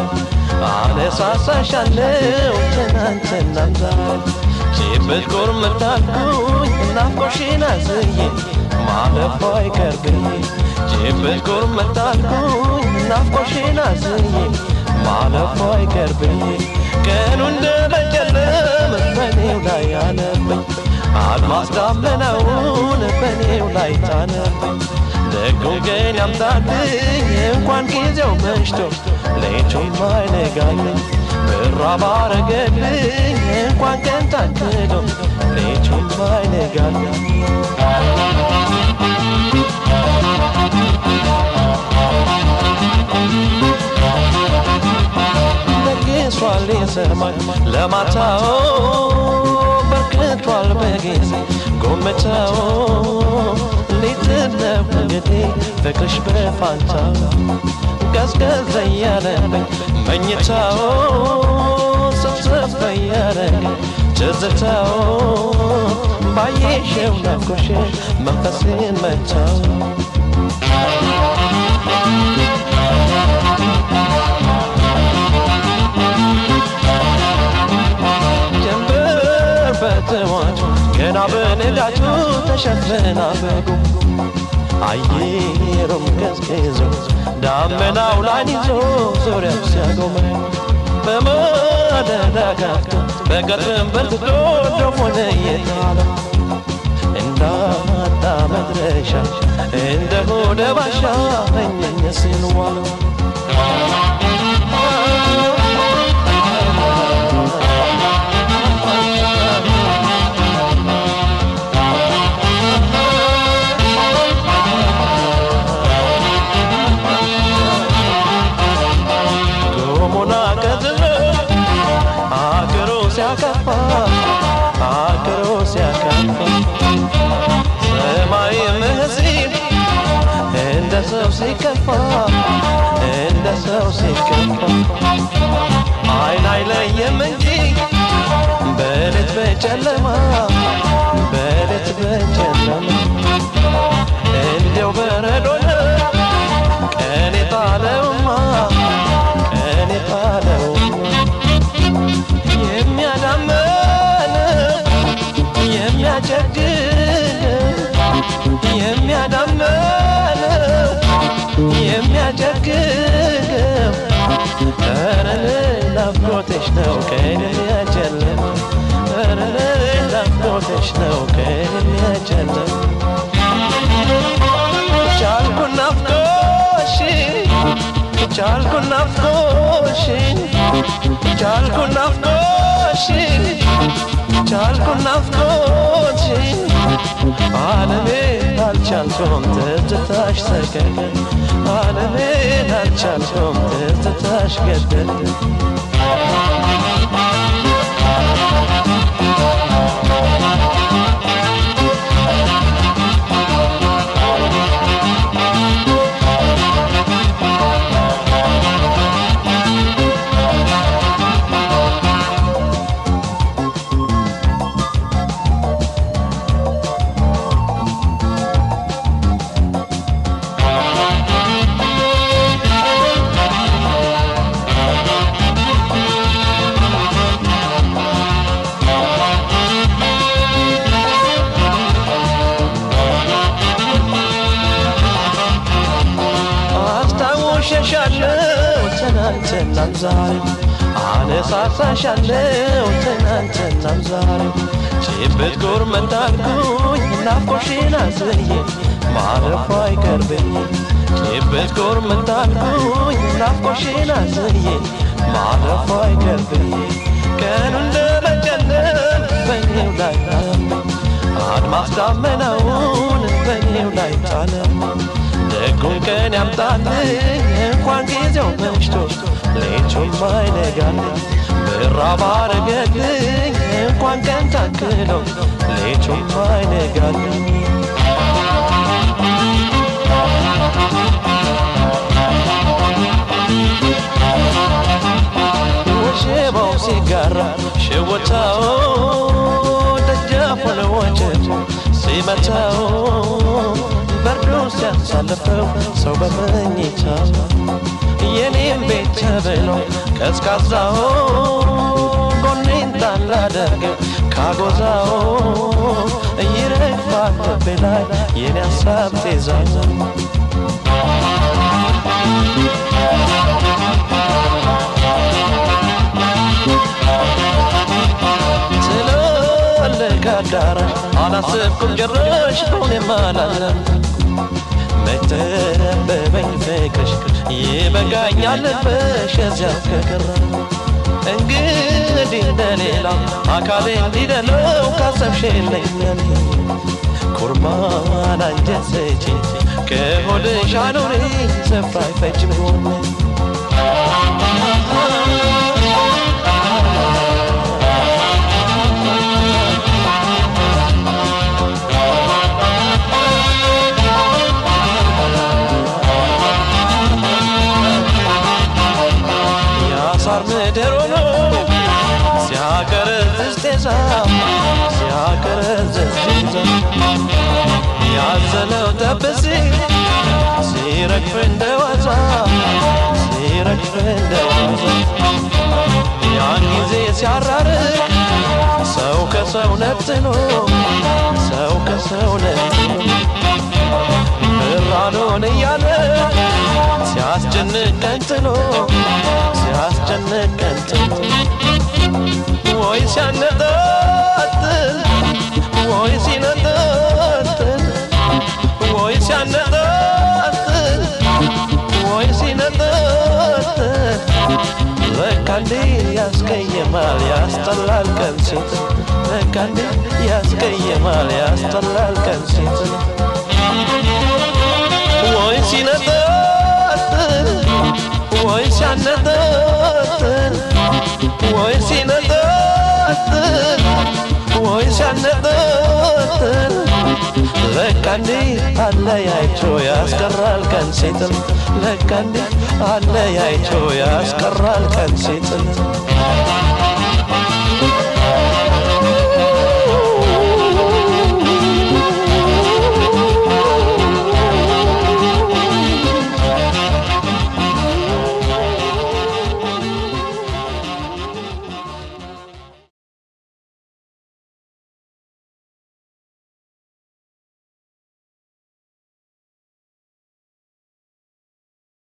አነሳሳሻለው ትናንትናም ዛሬ ጭብጥ ቁርምት አልኩኝ ናፍቆሽን አዝዬ ማለፏ አይቀርብኝ ጭብጥ ቁርምት አልኩኝ ናፍቆሽን አዝዬ ማለፏ አይቀርብኝ ቀኑ እንደመጨለም በኔው ላይ አለብኝ አድማስ ዳመናውን በኔው ላይ ጣለብኝ ደጉን ቀን ያምጣልኝ እንኳን ጊዜው መሽቶ ሌቱም አይነጋልኝ ብራ ባረገልኝ እንኳን ቀን ታክሎ ሌቱም አይነጋልኝ ደግሷል የሰማይ ለማታው በርክቷል በጊዜ ጎመቻው ሊትነው እንግዲህ ፍቅርሽ በፋንታው ቀዝቀዝ እያለብኝ መኝታው ሰብሰብ እያረገኝ ትዝታው ባየሽው ናፍቆሽ መንፈሴን መታው ጀንበር በትዋቱ ገና በንጋቱ ተሸፍና በጉ አየሩም ቀዝቅዞ ዳመናው ላይን ይዞ ዙሪያው ሲያጎመ በማለዳ ጋቶ በቀትም በርትቶ ዶፎነ እየጣለ እንዳጣ መድረሻ እንደ ሆደ ባሻ እኘኘ ሲንዋለ ጎሞና ቀዝሎ አገሮ ሲያከፋ አገሮ ሲያከፋ ሰማይ ምህሲን እንደ ሰው ሲከፋ እንደ ሰው ሲከፋ አይን አይለየም እንጂ በሌት በጨለማ በሌት በጨለማ እንዲያው በረዶ ነው ቀን የጣለውማ ቀን የጣለውማ የሚያዳመን የሚያጨግን የሚያዳመን የሚያጨግገው ረን ናፍቆትሽ ነው ቀን የሚያጨልም ረን ናፍቆትሽ ነው ቀን የሚያጨልም ቻልኩ ናፍቆሽን ቻልኩ ናፍቆሽን ቻልኩ ናፍቆሽን ቻልኩ ናፍቆሽን ዓለሜ አልቻልኩም ትዝታሽ ሰቀቀን ዓለሜ አልቻልኩም ትዝታሽ ገደል አስታውሸሻለው ትናንትናም ዛሬ አነሳሳሻለው ትናንትናም ዛሬ ጭብጥ ጎርመት አልኩኝ ናፍቆሽን አዝዬ ማረፉ አይቀርብኝ ጭብጥ ጎርመት አልኩኝ ናፍቆሽን አዝዬ ማረፉ አይቀርብኝ ቀኑ እንደመጨለም በኔው ላይ ጣለብኝ አድማስ ዳመናውን በኔው ላይ ጣለብኝ ደጉን ቀን ያምጣልኝ እንኳን ጊዜው መሽቶ ሌቱም አይነጋልኝ ብራ ባረገልኝ እንኳን ቀን ታክሎ ሌቱም አይነጋልኝ ወሸባው ሲጋራ ሽውታው ደጃፉን ወጭት ሲመታው በርዶ ሲያሳልፈው ሰው በመኝታው የኔም ቤት ተብሎ ቀዝቃዛው ጎኔን ጣል አደርገው ካጎዛው ይረግፋል ልቤ ላይ የኔ ሀሳብ ጤዛው ትልልቅ አዳራሽ አላሰብኩም ጭራሽ በሆኔም አላለም መተበበኝ ፍቅርሽ ይበቃኛል ልበሽ እዚያው ከቀረ እንግዲህ እንደሌላ አካሌ እንዲደለው ካሰብሽ የለኝም ኩርማን አንጀት ስጪ ከሆድሽ አኑሪ ስፍራ አይፈጅም ጎኔ የአሳር ምድር ሆኖ ሲያቀረዝዝ ጤዛ ሲያቀረዝዝ ጤዛ ያዘለው ጠብሲ ሲረግፍ እንደ ዋዛ ሲረግፍ እንደ ዋዛ ያን ጊዜ ሲያራርቅ ሰው ከሰው ነጥሎ ሰው ከሰው ነጥሎ ብራኑን እያለ ሲያስጨንቀን ጥሎ ሲያስጨንቀን ጥሎ ወይ ሲያነጣጥል ወይ ሲነጣጥል ወይ ሲያነጣጥል ወይ ሲነጣጥል በቃ እንዴ ያስቀይማል ያስጠላል ቀን ሲት በቃ እንዴ ያስቀይማል ያስጠላል ቀን ሲት ወይ ሲነጣጥል ወይ ሲያነጣጥል ወይ ሲነጣጥል ወይ ሲያነጣጥል ለካ እንዴ አለያይቶ ያስቀራል ቀን ሲጥል ለካ እንዴ አለያይቶ ያስቀራል ቀን ሲጥል